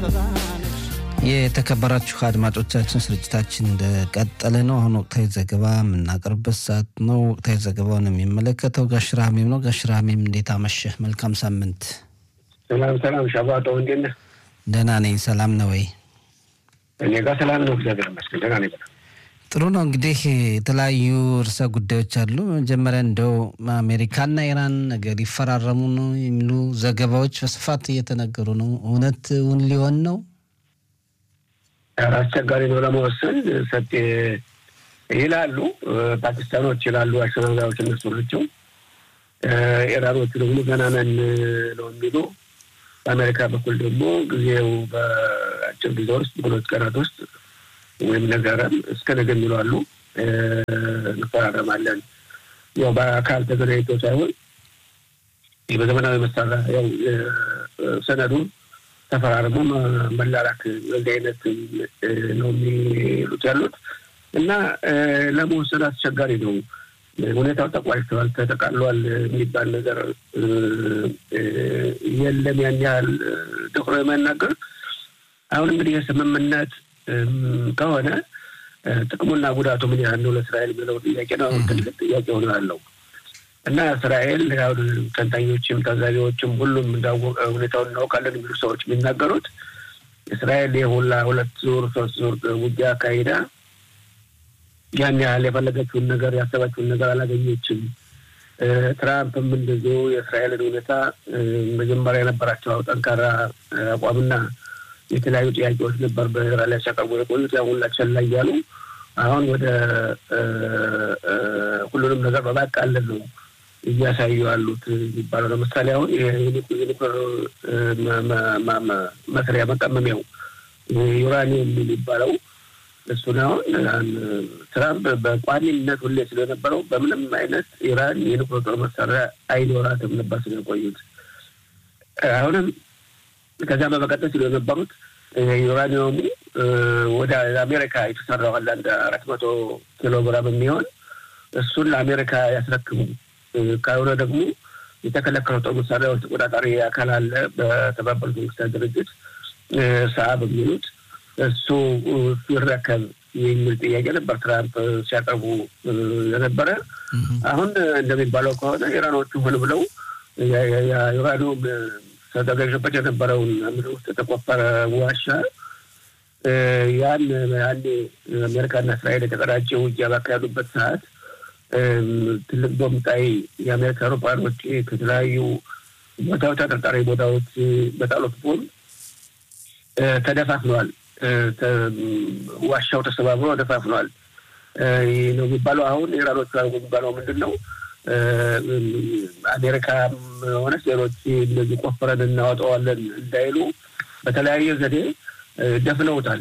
የተከበራችሁ አድማጮቻችን ስርጭታችን እንደቀጠለ ነው። አሁን ወቅታዊ ዘገባ የምናቀርብበት ሰዓት ነው። ወቅታዊ ዘገባውን የሚመለከተው ጋሽራ ሀሜም ነው። ጋሽራ ሀሜም እንዴት አመሸህ? መልካም ሳምንት። ሰላም ሰላም። ሻባጦ እንዴት ነህ? ደህና ነኝ። ሰላም ነው ወይ? እኔ ጋር ሰላም ነው፣ እግዚአብሔር ይመስገን ደህና ነኝ። በጣም ጥሩ ነው። እንግዲህ የተለያዩ ርዕሰ ጉዳዮች አሉ። መጀመሪያ እንደው አሜሪካና ኢራን ነገር ይፈራረሙ ነው የሚሉ ዘገባዎች በስፋት እየተነገሩ ነው። እውነት እውን ሊሆን ነው? አስቸጋሪ ነው ለመወሰን ሰጤ ይላሉ ፓኪስታኖች ይላሉ አሸናጋዮች እነሱ ናቸው። ኢራኖቹ ደግሞ ገና ነን ነው የሚሉ በአሜሪካ በኩል ደግሞ ጊዜው በአጭር ጊዜ ውስጥ በሁለት ቀናት ውስጥ ወይም ነገረም እስከ ነገ የሚሉ አሉ። እንፈራረማለን ያው በአካል ተገናኝቶ ሳይሆን በዘመናዊ መሳሪያ ያው ሰነዱን ተፈራርሞ መላላክ በዚህ አይነት ነው የሚሉት ያሉት እና ለመወሰን አስቸጋሪ ነው። ሁኔታው ተቋጭተዋል፣ ተጠቃሏል የሚባል ነገር የለም። ያን ያህል ደፍሮ የማናገር አሁን እንግዲህ የስምምነት ከሆነ ጥቅሙና ጉዳቱ ምን ያህል ነው ለእስራኤል የሚለው ጥያቄ ነው። አሁን ትልቅ ጥያቄ ሆነ ያለው እና እስራኤል አሁን ተንታኞችም ታዛቢዎችም ሁሉም እንዳወቀ ሁኔታውን እናውቃለን የሚሉ ሰዎች የሚናገሩት እስራኤል የሁላ ሁለት ዙር ሶስት ዙር ውጊያ አካሂዳ ያን ያህል የፈለገችውን ነገር ያሰባችውን ነገር አላገኘችም። ትራምፕም እንደዚሁ የእስራኤልን ሁኔታ መጀመሪያ የነበራቸው ጠንካራ አቋምና የተለያዩ ጥያቄዎች ነበር በኢራን ላይ ሲያቀርቡ የቆዩት ያ ሁላ ቸል እያሉ አሁን ወደ ሁሉንም ነገር በማቃለል ነው እያሳዩ ያሉት የሚባለው። ለምሳሌ አሁን የኒኩሌር መስሪያ መቀመሚያው ዩራኒየም የሚባለው እሱን አሁን ትራምፕ በቋሚነት ሁሌ ስለነበረው በምንም አይነት ኢራን የኒኩሌር ጦር መሳሪያ አይኖራትም ነበር ስለቆዩት። አሁንም ከዚያ በመቀጠል ሲሉ የነበሩት ዩራኒየሙ ወደ አሜሪካ የተሰራው አለ አንድ አራት መቶ ኪሎ ግራም የሚሆን እሱን ለአሜሪካ ያስረክቡ ካልሆነ ደግሞ የተከለከለው ጦር መሳሪያዎች ተቆጣጣሪ አካል አለ በተባበሩት መንግስታት ድርጅት ሰአብ የሚሉት እሱ ሲረከብ የሚል ጥያቄ ነበር ትራምፕ ሲያቀርቡ የነበረ። አሁን እንደሚባለው ከሆነ ኢራኖቹ ሆን ብለው ዩራኒየም ተዘጋጅበት የነበረውን ምድር ውስጥ የተቆፈረ ዋሻ ያን ያኔ አሜሪካና እስራኤል የተቀዳጀ ውጊያ ባካሄዱበት ሰዓት ትልቅ ቦምጣይ የአሜሪካ አውሮፕላኖች ከተለያዩ ቦታዎች ተጠርጣሪ ቦታዎች በጣሉት ቦምብ ተደፋፍነዋል። ዋሻው ተሰባብሮ ተደፋፍነዋል ነው የሚባለው። አሁን ኢራኖቹ የሚባለው ምንድን ነው? አሜሪካም ሆነ ሌሎች እንደዚህ ቆፍረን እናወጣዋለን እንዳይሉ በተለያየ ዘዴ ደፍነውታል።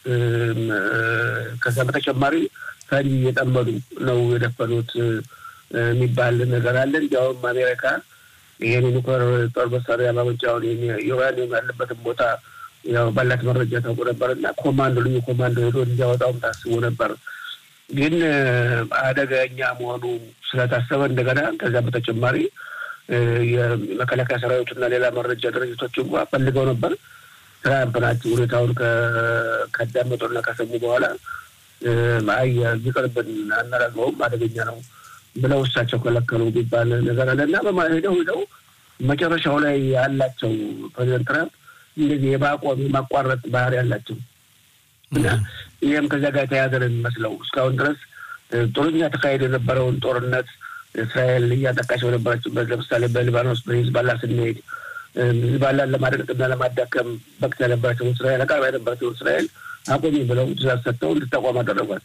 ከዛ በተጨማሪ ፈንጂ እየጠመዱ ነው የደፈኑት የሚባል ነገር አለ። እንዲያውም አሜሪካ ይህን ኒውክሌር ጦር መሳሪያ ማመንጫውን ዩራኒየም ያለበትን ቦታ ያው ባላት መረጃ ታውቁ ነበር እና ኮማንዶ ልዩ ኮማንዶ ሄዶ እንዲያወጣውም ታስቦ ነበር። ግን አደገኛ መሆኑ ስለታሰበ እንደገና ከዚያ በተጨማሪ የመከላከያ ሰራዊቱና ሌላ መረጃ ድርጅቶች እንኳ ፈልገው ነበር። ትራምፕ ናቸው ሁኔታውን ካዳመጡና ከሰሙ በኋላ አይ ይቅርብን፣ አናደርገውም፣ አደገኛ ነው ብለው እሳቸው ከለከሉ የሚባል ነገር አለ እና በማሄደው ሄደው መጨረሻው ላይ ያላቸው ፕሬዚደንት ትራምፕ እንደዚህ የማቆም የማቋረጥ ባህሪ ያላቸው እና ይህም ከዚያ ጋር የተያዘ ነው የሚመስለው። እስካሁን ድረስ ጥሩኛ ተካሄድ የነበረውን ጦርነት እስራኤል እያጠቃች በነበረችበት ለምሳሌ በሊባኖስ በሂዝባላ ስንሄድ ሂዝባላን ለማድቀቅና ለማዳከም በቅት የነበረችው እስራኤል አቃርባ የነበረችው እስራኤል አቁሚ ብለው ትእዛዝ ሰጥተው እንድታቋም አደረጓት።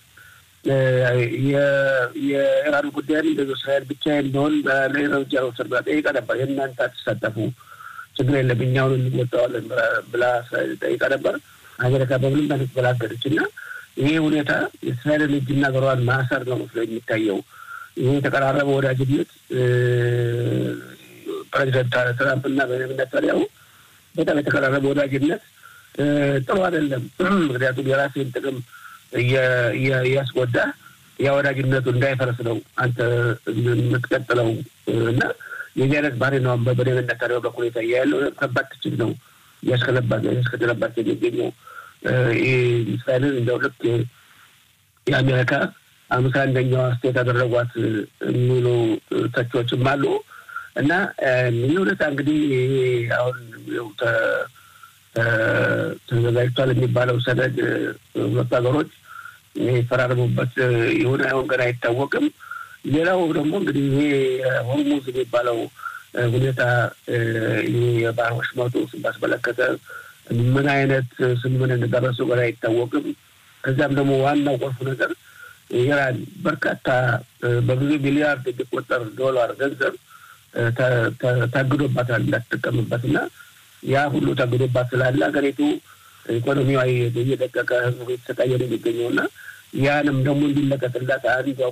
የኢራን ጉዳይም እንደዚ እስራኤል ብቻ የሚሆን እርምጃ ወሰድ ብላ ጠይቃ ነበር። የእናንተ አትሳተፉ ችግር የለም እኛውን እንወጣዋለን ብላ ጠይቃ ነበር። አሜሪካ በምንም አይነት በላገደች እና ይሄ ሁኔታ የእስራኤልን እጅና እግሯን ማሰር ነው መስሎ የሚታየው። ይሄ የተቀራረበ ወዳጅነት ፕሬዚደንት ትራምፕ እና ቤንያሚን ኔታንያሁ በጣም የተቀራረበ ወዳጅነት ጥሩ አይደለም። ምክንያቱም የራሴን ጥቅም እያስጎዳ ያ ወዳጅነቱ እንዳይፈርስ ነው አንተ የምትቀጥለው እና የዚህ አይነት ባህሪ ነው በቤንያሚን ኔታንያሁ በኩል የታየ ያለው ከባድ ትችት ነው እያስከተለባት የሚገኘው እስራኤልን እንደው ልክ የአሜሪካ አምሳ አንደኛዋ ስቴት ያደረጓት የሚሉ ተቺዎችም አሉ እና ይህ ሁኔታ እንግዲህ አሁን ተዘጋጅቷል የሚባለው ሰነድ ሁለቱ ሀገሮች የፈራረሙበት ይሁን አይሆን ገና አይታወቅም። ሌላው ደግሞ እንግዲህ ይሄ ሆርሙዝ የሚባለው ሁኔታ የባህር ወሽመጡ ባስመለከተ ምን አይነት ስምምነት እንደደረሱ ገና አይታወቅም። ከዚያም ደግሞ ዋናው ቁልፉ ነገር ኢራን በርካታ በብዙ ሚሊያርድ የሚቆጠር ዶላር ገንዘብ ታግዶባታል እንዳትጠቀምበት እና ያ ሁሉ ታግዶባት ስላለ ሀገሪቱ ኢኮኖሚዋ እየደቀቀ ህዝቡ የተሰቃየ ነው የሚገኘው እና ያንም ደግሞ እንዲለቀቅላት አንዷ